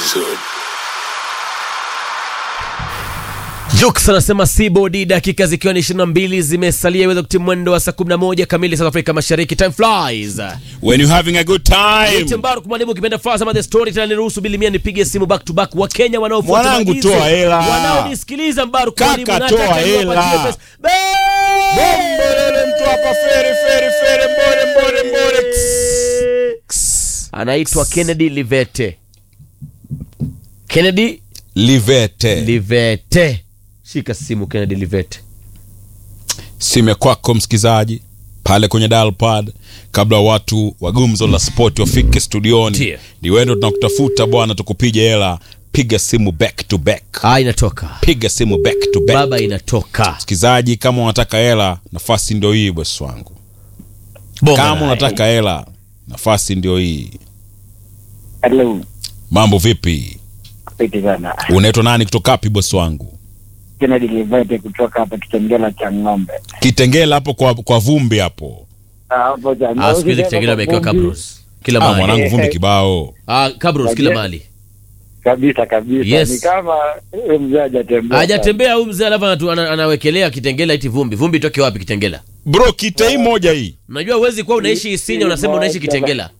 soon. Jux anasema Sibodi, dakika zikiwa ni 22 zimesalia iweze kutimia mwendo wa saa 11 kamili South Africa Mashariki. Time flies. When you're having a good time. Timbaru kumwalimu kipenda fast ama the story tena niruhusu bilimia nipige simu back to back wa Kenya wanaofuata Mwanangu, maagizo. toa hela. Wanaonisikiliza Mbaru kumwalimu Kaka, nataka toa niwapatie hela. pesa. Be- Bombolele mtu hapa feri feri feri mbole mbole mbole. Kss. Anaitwa Kennedy Livete. Kennedy Livete. Livete. Shika simu Kennedy Livete. Sime kwako msikizaji pale kwenye dial pad kabla watu wa gumzo la sport wafike studioni Ndiyo. ni wendo tunakutafuta bwana tukupige hela piga simu back to back Ah, inatoka. piga simu back to back Baba inatoka. msikizaji kama unataka hela nafasi ndio hii bosi wangu Bonga kama naye. unataka hela nafasi ndio hii Hello, mambo vipi piti sana. unaitwa nani kutoka wapi bosi wangu Kennedy Livete kutoka hapa Kitengela cha ng'ombe. kitengela hapo kwa, kwa vumbi hapo Ah, Hapo cha Ah, siku hizi Kitengela amewekewa Kabros. Kila ah, mahali. mwanangu vumbi kibao Ah, Kabros kila Wajia- mahali. Kabisa kabisa. Yes. Ni kama huyo mzee hajatembea. Hajatembea huyu mzee alafu anatu- ana- anawekelea Kitengela iti vumbi. Vumbi toke wapi Kitengela? bro kita hii moja hii Unajua huwezi kuwa unaishi Isinya unasema unaishi Kitengela.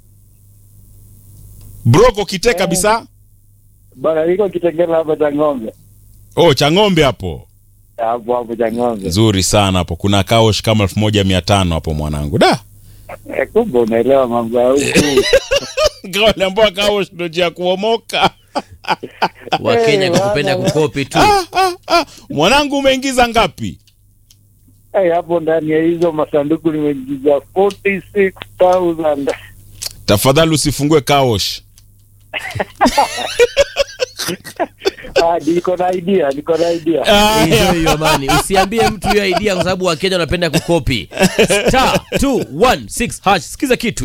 broko kite kabisa Bwana niko Kitengela hapa cha ng'ombe. oh cha ng'ombe hapo Hapo hapo cha ng'ombe. nzuri sana hapo kuna kaosh kama elfu moja mia tano hapo mwanangu da Eh, kumbe unaelewa mambo ya huku. wale ambao kaosh ndo njia ya kuomoka Wakenya Eh, kwa kupenda bwana. kukopi tu. ah, ah, ah. mwanangu umeingiza ngapi Eh, hapo ndani ya hizo masanduku nimeingiza 46000. tafadhali usifungue kaosh Ah, niko na idea, niko na idea. Ah, Hiyo hiyo amani. Usiambie mtu hiyo idea kwa sababu Wakenya wanapenda kukopi. Star 216 hash. Sikiza kitu